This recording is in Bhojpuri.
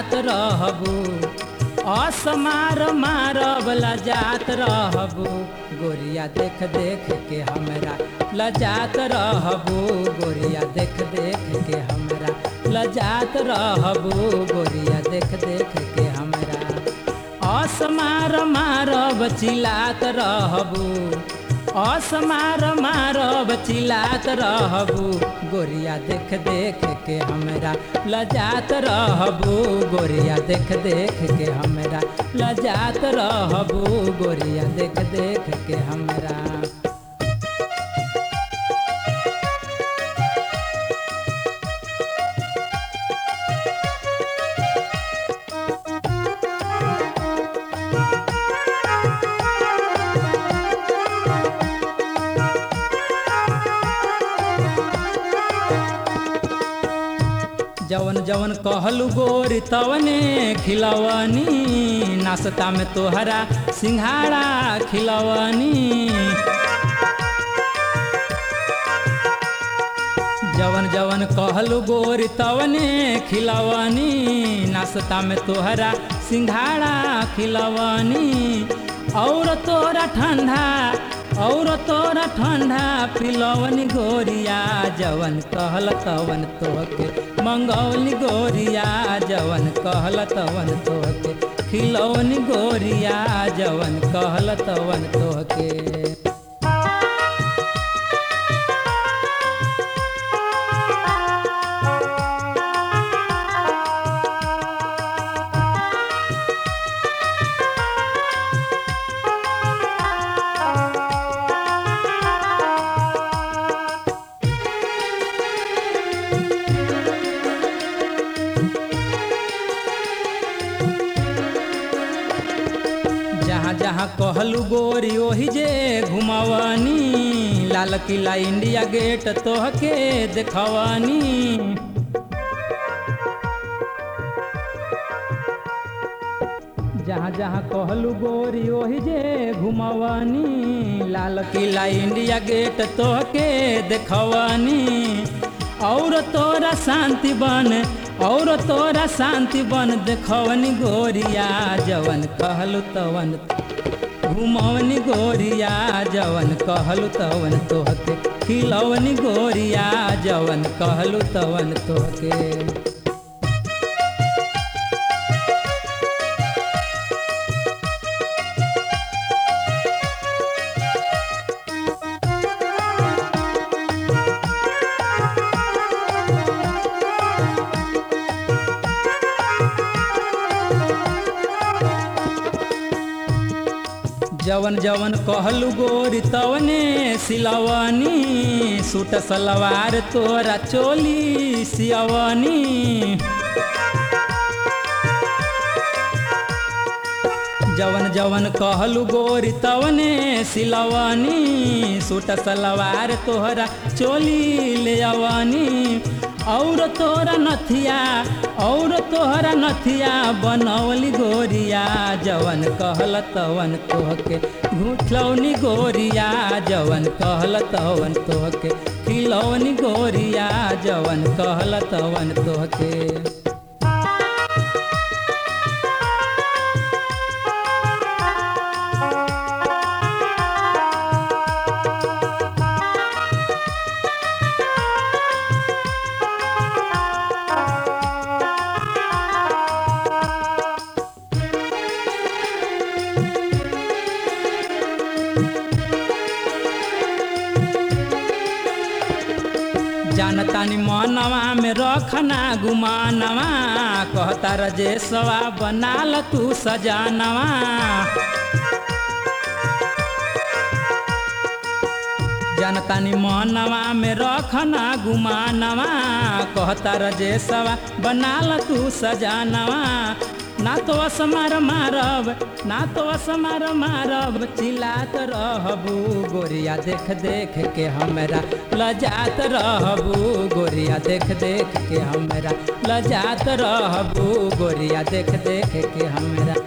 लजात रहबू असमार मारब लजात रहबू गोरिया देख देख के हमरा लजात रहबू गोरिया देख देख के हमरा लजात रहबू गोरिया देख देख के हमरा असमार मारब चिलात रहबू असमार मारब चिलात रहबू गोरिया देख देख के हमरा लजात रहबू गोरिया देख देख के हमरा लजात रहबू गोरिया देख देख के हमरा जवन जवन कहलू गोरी तवने खिलवनी नाश्ता में तोहरा सिंघाड़ा खिलवनी जवन जवन कहलू गोरी तवने खिलवनी नाश्ता में तोहरा सिंघाड़ा खिलवनी और तोरा ठंडा और तोरा ठंडा पिलवनी गोरिया जवन कहल तवन तोहके मंगौली गोरिया जवन कहल तवन तोहके खिलौनी गोरिया जवन कहल तवन तोहके जहाँ जहाँ कहलू गोरी ओही जे घुमवनी लाल किला इंडिया गेट तोहके देखवनी जहाँ जहाँ कहलू गोरी ओही जे घुमवनी लाल किला इंडिया गेट तोहके देखवनी और तोरा शांति बन और तोरा शांति बन देखवनी गोरिया जवन कहलू तवन घुमवनी गोरिया जवन कहलू तवन तोहके खिलवनी गोरिया जवन कहलू तवन तोहके जवन जवन कहलू गोरी तवने सिलवनी सूट सलवार तोरा चोली सियवनी जवन जवन कहलू गोरी तवने सिलवनी सूट सलवार तोहरा चोली ले अवनी और तोरा नथिया और तोहरा नथिया बनौली गोरिया जवन कहल तवन तोहके घुठलौनी गोरिया जवन कहल तवन तोहके खिलौनी गोरिया जवन कहल तवन तोहके जानतानी मनवा में रखना गुमानवा कहता रजेशवा बनाल तू सजानवा जानतानी मनवा में रखना गुमानवा कहता रजेशवा बनाल तू सजानवा ना तो असमार मारब ना तो असमार मारब चिल्लात रहबू गोरिया देख देख के हमरा लजात रहबू गोरिया देख देख के हमरा लजात रहबू गोरिया देख देख के हमरा